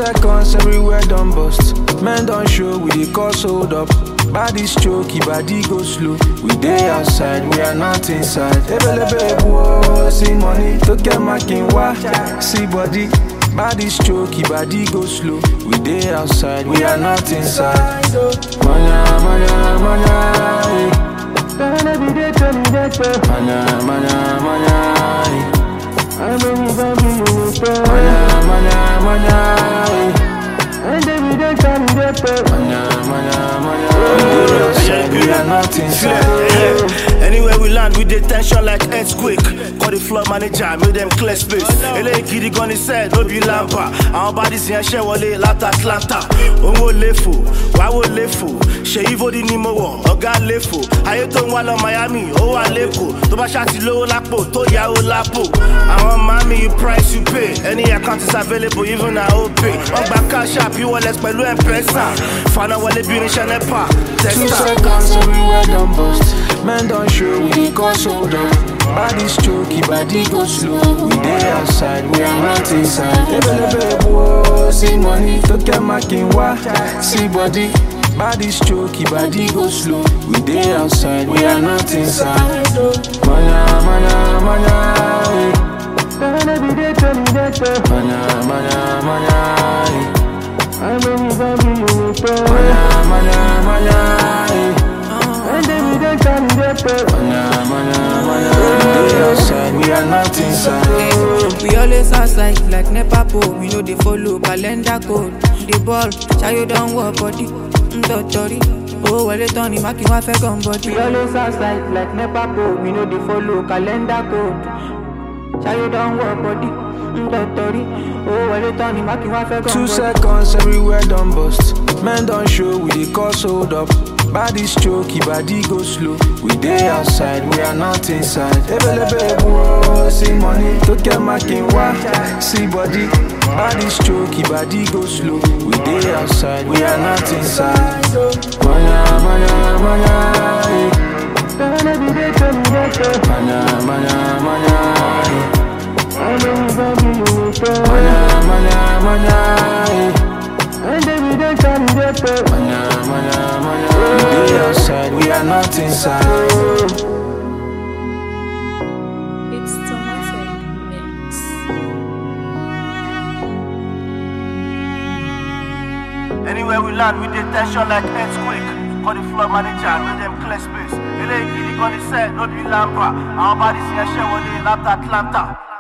seconds, everywhere done bust. Men don't show, we dey cause hold up. Body stroky, body go slow. We dey outside, we are not inside. Ebelebe whoa, see money, to get my king wa. See body, body stroky, body go slow. We dey outside, we are not inside. Manya, manya, manya, eh. Manya, manya, manya, eh. Manya, manya, manya, eh. Manya, manya, manya. We dey outside, we are not inside. Anywhere we land, we dey tension like earthquake. Call the floor manager, make them clear space. Eléyìí gidi gan ni sẹ́ẹ̀ ló bí lámpà. Àwọn bodies yẹn ṣẹ́ wọlé láti Atlanta. Òun ò léfò, wàá wò léfò. Ṣèyí Fódì ni mo wọ̀, ọ̀gá léfò. Ayé tó ń wá lọ Miami, ó wà lẹ́kọ̀ọ́. Tó bá ṣáàtì lówó lápò, tó yá ó lápò. Àwọn mami, you price you pay. Any account is available, even na OPay. Wọ́n gba cash app, e-wallet pẹ̀lú M-Pesa. Fana wọlé bí irinṣẹ́ NEPA, Two testa. seconds, everywhere done bust. Men don't show, we dey cause hold up. Body stroky, body go slow. We dey outside, we are not inside. Ebelebe whoa, see money, to get my king wa. See body, body stroky, body go slow. We dey outside, we are not inside. Manya, manya, manya, eh. Manya, manya, manya, eh. Manya, manya, manya, eh. Manya, manya, manya. We dey outside, we are not inside. We always outside like NEPA pole. We know they follow calendar code. The ball, Chayo don't work body. Ndotori. Oh, well, it on him, I can have a gun body. We always outside like NEPA pole. We know they follow calendar code. Chayo don't work body. Ndotori. Oh, well, it on him, I can have a gun Two body. seconds, everywhere done bust. Men don't show, we dey cause hold up. Body stroky, body go slow. We dey outside, we are not inside. Ebelebe whoa, see money, to get my king wa. See body, body stroky, body go slow. We dey outside, we are not inside. Manya, manya, manya, eh. Manya, manya, manya, eh. Manya, manya, manya, eh. Manya, manya, manya. We dey outside, we are not inside. It's Tomatic Mix. Anywhere we land, we dey tension like earthquake. Call the floor manager, make them clear space. Eléyìí gidi gan ni sẹ́ẹ̀ ló bí lámpà. Àwọn bodies yẹn ṣẹ́ wọlé láti Atlanta.